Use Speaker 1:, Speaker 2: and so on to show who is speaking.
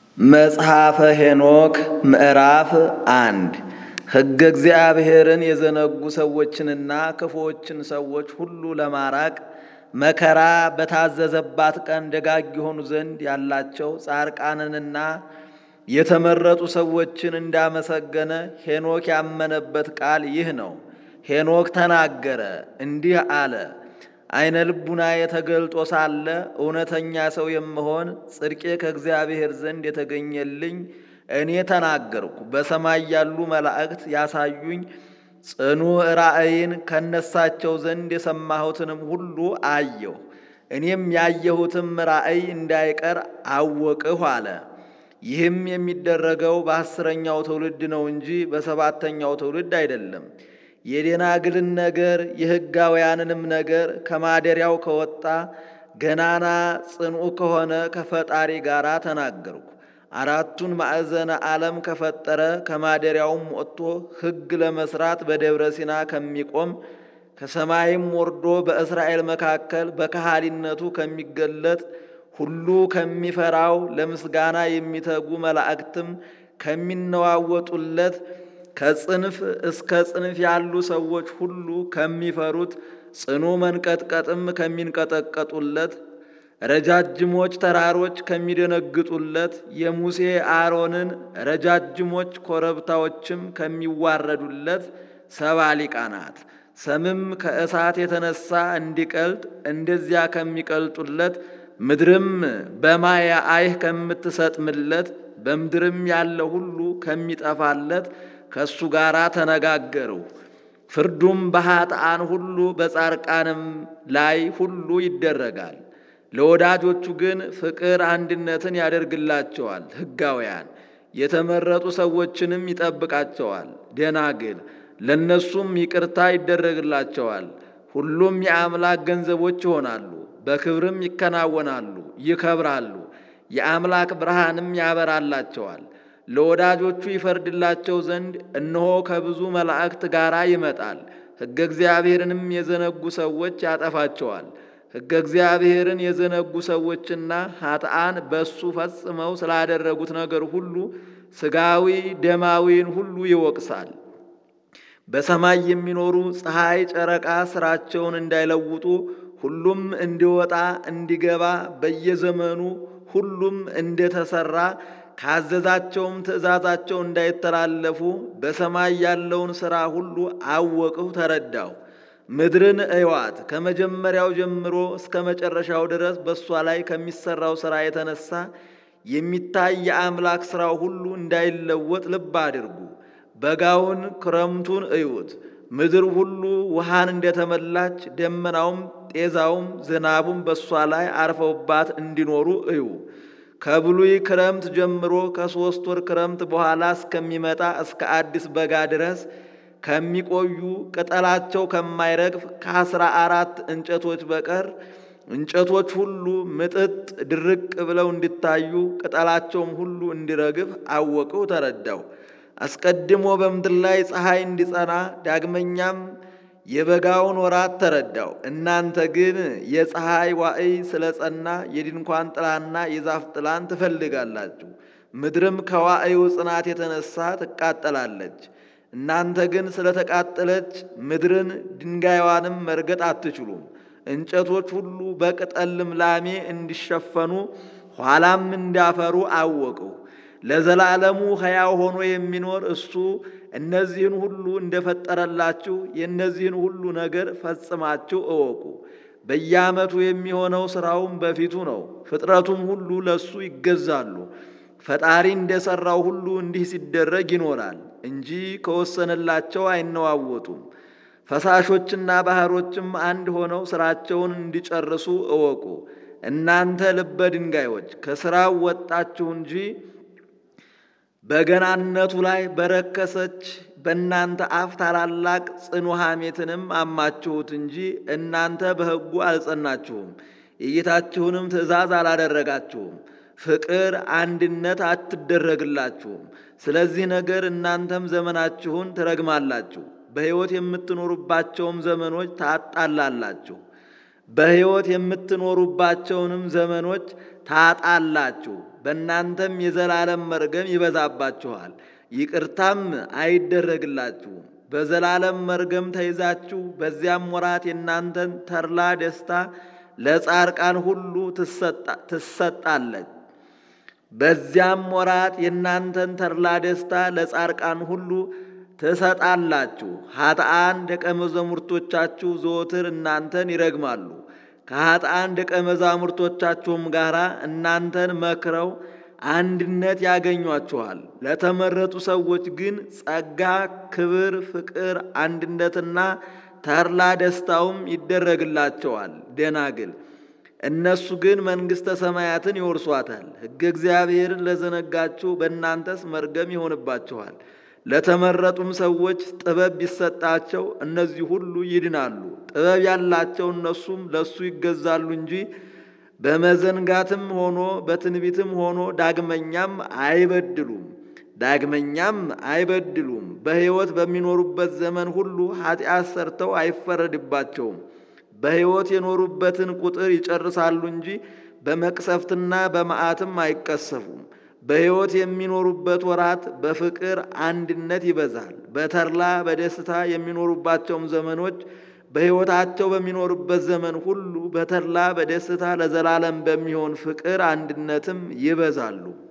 Speaker 1: መጽሐፈ ሄኖክ ምዕራፍ አንድ ሕገ እግዚአብሔርን የዘነጉ ሰዎችንና ክፉዎችን ሰዎች ሁሉ ለማራቅ መከራ በታዘዘባት ቀን ደጋግ የሆኑ ዘንድ ያላቸው ጻርቃንንና የተመረጡ ሰዎችን እንዳመሰገነ ሄኖክ ያመነበት ቃል ይህ ነው። ሄኖክ ተናገረ እንዲህ አለ። አይነ ልቡናዬ ተገልጦ ሳለ እውነተኛ ሰው የምሆን ጽድቄ ከእግዚአብሔር ዘንድ የተገኘልኝ እኔ ተናገርኩ። በሰማይ ያሉ መላእክት ያሳዩኝ ጽኑ ራእይን ከነሳቸው ዘንድ የሰማሁትንም ሁሉ አየሁ። እኔም ያየሁትም ራእይ እንዳይቀር አወቅሁ አለ። ይህም የሚደረገው በአስረኛው ትውልድ ነው እንጂ በሰባተኛው ትውልድ አይደለም። የደናግልን ነገር የሕጋውያንንም ነገር ከማደሪያው ከወጣ ገናና ጽንዑ ከሆነ ከፈጣሪ ጋር ተናገርኩ። አራቱን ማዕዘነ ዓለም ከፈጠረ ከማደሪያውም ወጥቶ ሕግ ለመስራት በደብረ ሲና ከሚቆም ከሰማይም ወርዶ በእስራኤል መካከል በከሃሊነቱ ከሚገለጥ ሁሉ ከሚፈራው ለምስጋና የሚተጉ መላእክትም ከሚነዋወጡለት ከጽንፍ እስከ ጽንፍ ያሉ ሰዎች ሁሉ ከሚፈሩት ጽኑ መንቀጥቀጥም ከሚንቀጠቀጡለት ረጃጅሞች ተራሮች ከሚደነግጡለት የሙሴ አሮንን ረጃጅሞች ኮረብታዎችም ከሚዋረዱለት ሰባ ሊቃናት ሰምም ከእሳት የተነሳ እንዲቀልጥ እንደዚያ ከሚቀልጡለት ምድርም በማየ አይህ ከምትሰጥምለት በምድርም ያለ ሁሉ ከሚጠፋለት ከእሱ ጋር ተነጋገሩ። ፍርዱም በኃጥአን ሁሉ በጻርቃንም ላይ ሁሉ ይደረጋል። ለወዳጆቹ ግን ፍቅር አንድነትን ያደርግላቸዋል። ሕጋውያን የተመረጡ ሰዎችንም ይጠብቃቸዋል። ደናግል ለእነሱም ይቅርታ ይደረግላቸዋል። ሁሉም የአምላክ ገንዘቦች ይሆናሉ፣ በክብርም ይከናወናሉ፣ ይከብራሉ። የአምላክ ብርሃንም ያበራላቸዋል። ለወዳጆቹ ይፈርድላቸው ዘንድ እነሆ ከብዙ መላእክት ጋር ይመጣል። ሕገ እግዚአብሔርንም የዘነጉ ሰዎች ያጠፋቸዋል። ሕገ እግዚአብሔርን የዘነጉ ሰዎችና ኃጥአን በሱ ፈጽመው ስላደረጉት ነገር ሁሉ ሥጋዊ ደማዊን ሁሉ ይወቅሳል። በሰማይ የሚኖሩ ፀሐይ፣ ጨረቃ ሥራቸውን እንዳይለውጡ ሁሉም እንዲወጣ እንዲገባ በየዘመኑ ሁሉም እንደተሰራ ካዘዛቸውም ትእዛዛቸው እንዳይተላለፉ በሰማይ ያለውን ሥራ ሁሉ አወቅሁ ተረዳሁ። ምድርን እዩዋት፣ ከመጀመሪያው ጀምሮ እስከ መጨረሻው ድረስ በእሷ ላይ ከሚሠራው ሥራ የተነሳ የሚታይ የአምላክ ሥራው ሁሉ እንዳይለወጥ ልብ አድርጉ። በጋውን ክረምቱን እዩት። ምድር ሁሉ ውሃን እንደተመላች ደመናውም ጤዛውም ዝናቡም በእሷ ላይ አርፈውባት እንዲኖሩ እዩ። ከብሉይ ክረምት ጀምሮ ከሦስት ወር ክረምት በኋላ እስከሚመጣ እስከ አዲስ በጋ ድረስ ከሚቆዩ ቅጠላቸው ከማይረግፍ ከአስራ አራት እንጨቶች በቀር እንጨቶች ሁሉ ምጥጥ ድርቅ ብለው እንዲታዩ ቅጠላቸውም ሁሉ እንዲረግፍ አወቅሁ ተረዳው። አስቀድሞ በምድር ላይ ፀሐይ እንዲጸና ዳግመኛም የበጋውን ወራት ተረዳው። እናንተ ግን የፀሐይ ዋዕይ ስለ ጸና የድንኳን ጥላና የዛፍ ጥላን ትፈልጋላችሁ። ምድርም ከዋዕዩ ጽናት የተነሳ ትቃጠላለች። እናንተ ግን ስለተቃጠለች ምድርን ድንጋይዋንም መርገጥ አትችሉም። እንጨቶች ሁሉ በቅጠል ልምላሜ እንዲሸፈኑ ኋላም እንዲያፈሩ አወቅሁ። ለዘላለሙ ሕያው ሆኖ የሚኖር እሱ እነዚህን ሁሉ እንደፈጠረላችሁ የእነዚህን ሁሉ ነገር ፈጽማችሁ እወቁ። በየዓመቱ የሚሆነው ሥራውም በፊቱ ነው። ፍጥረቱም ሁሉ ለእሱ ይገዛሉ። ፈጣሪ እንደሠራው ሁሉ እንዲህ ሲደረግ ይኖራል እንጂ ከወሰነላቸው አይነዋወጡም። ፈሳሾችና ባሕሮችም አንድ ሆነው ሥራቸውን እንዲጨርሱ እወቁ። እናንተ ልበ ድንጋዮች ከሥራው ወጣችሁ እንጂ በገናነቱ ላይ በረከሰች በእናንተ አፍ ታላላቅ ጽኑ ሐሜትንም አማችሁት እንጂ እናንተ በሕጉ አልጸናችሁም፣ የጌታችሁንም ትእዛዝ አላደረጋችሁም። ፍቅር አንድነት አትደረግላችሁም። ስለዚህ ነገር እናንተም ዘመናችሁን ትረግማላችሁ፣ በሕይወት የምትኖሩባቸውም ዘመኖች ታጣላላችሁ። በሕይወት የምትኖሩባቸውንም ዘመኖች ታጣላችሁ። በእናንተም የዘላለም መርገም ይበዛባችኋል፣ ይቅርታም አይደረግላችሁም። በዘላለም መርገም ተይዛችሁ በዚያም ወራት የእናንተን ተድላ ደስታ ለጻርቃን ሁሉ ትሰጣለች። በዚያም ወራት የእናንተን ተድላ ደስታ ለጻርቃን ሁሉ ትሰጣላችሁ። ኃጥአን ደቀ መዛሙርቶቻችሁ ዘወትር እናንተን ይረግማሉ። ከኃጥአን ደቀ መዛሙርቶቻችሁም ጋር እናንተን መክረው አንድነት ያገኟችኋል። ለተመረጡ ሰዎች ግን ጸጋ፣ ክብር፣ ፍቅር፣ አንድነትና ተድላ ደስታውም ይደረግላቸዋል። ደናግል እነሱ ግን መንግሥተ ሰማያትን ይወርሷታል። ሕገ እግዚአብሔርን ለዘነጋችሁ በእናንተስ መርገም ይሆንባችኋል። ለተመረጡም ሰዎች ጥበብ ቢሰጣቸው እነዚህ ሁሉ ይድናሉ። ጥበብ ያላቸው እነሱም ለሱ ይገዛሉ እንጂ በመዘንጋትም ሆኖ በትንቢትም ሆኖ ዳግመኛም አይበድሉም ዳግመኛም አይበድሉም። በሕይወት በሚኖሩበት ዘመን ሁሉ ኃጢአት ሰርተው አይፈረድባቸውም። በሕይወት የኖሩበትን ቁጥር ይጨርሳሉ እንጂ በመቅሰፍትና በመዓትም አይቀሰፉም። በሕይወት የሚኖሩበት ወራት በፍቅር አንድነት ይበዛል። በተድላ በደስታ የሚኖሩባቸውም ዘመኖች በሕይወታቸው በሚኖሩበት ዘመን ሁሉ በተድላ በደስታ ለዘላለም በሚሆን ፍቅር አንድነትም ይበዛሉ።